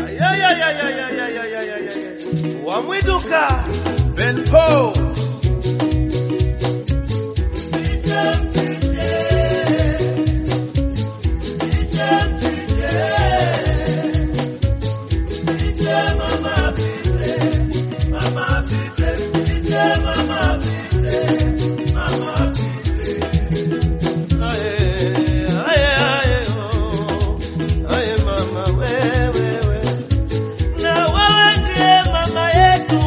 Wamwiduka Ben Paul na wewe ndiye mama yetu,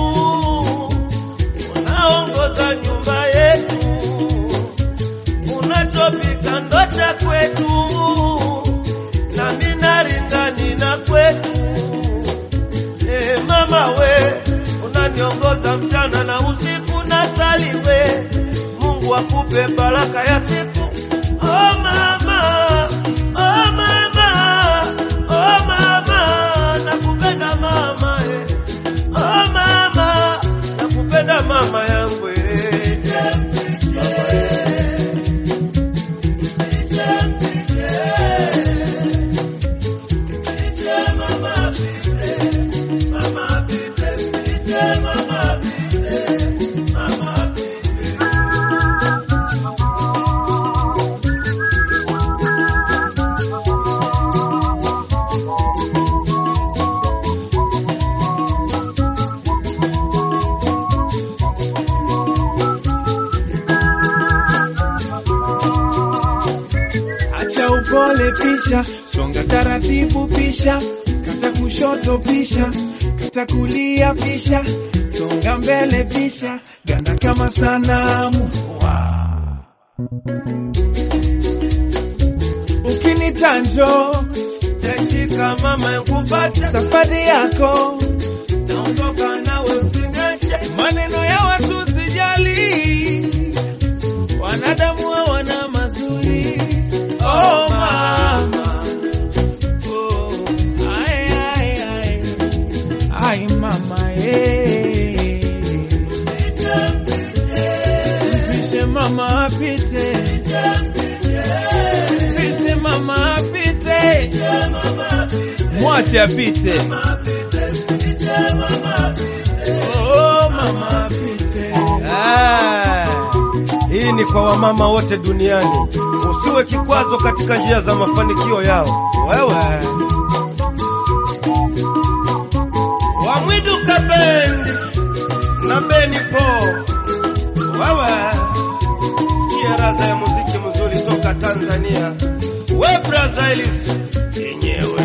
unaongoza nyumba yetu, unachopika ndo cha kwetu, na minaringani na kwetu. E mama we, unaniongoza mchana na usiku, na saliwe Mungu akupe baraka ya siku. Oh mama, oh mama, oh mama, nakupenda mama eh. Oh mama, nakupenda mama yangu eh. Acha upole pisha, songa taratibu pisha, kata kushoto pisha, kata kulia pisha, songa mbele pisha, ganda kama sanamu. Wow. Ukinita njoo Tetika mama nkupata safari yako, naondoka nawe usiniache maneno ya watu sijali, wanadamu hawana mazuri. Oh mama, oh, ay, ay, ay. Ay mama, eh. Mpishe mama apite, mpishe mama apite, mwache apite. Oh mama apite. Ah, hii ni kwa wamama wote duniani. Usiwe kikwazo katika njia za mafanikio yao. Wewe Wamwiduka Band na Beni Po, wewe sikia raza ya muziki mzuri toka Tanzania. We Brazailis yenyewe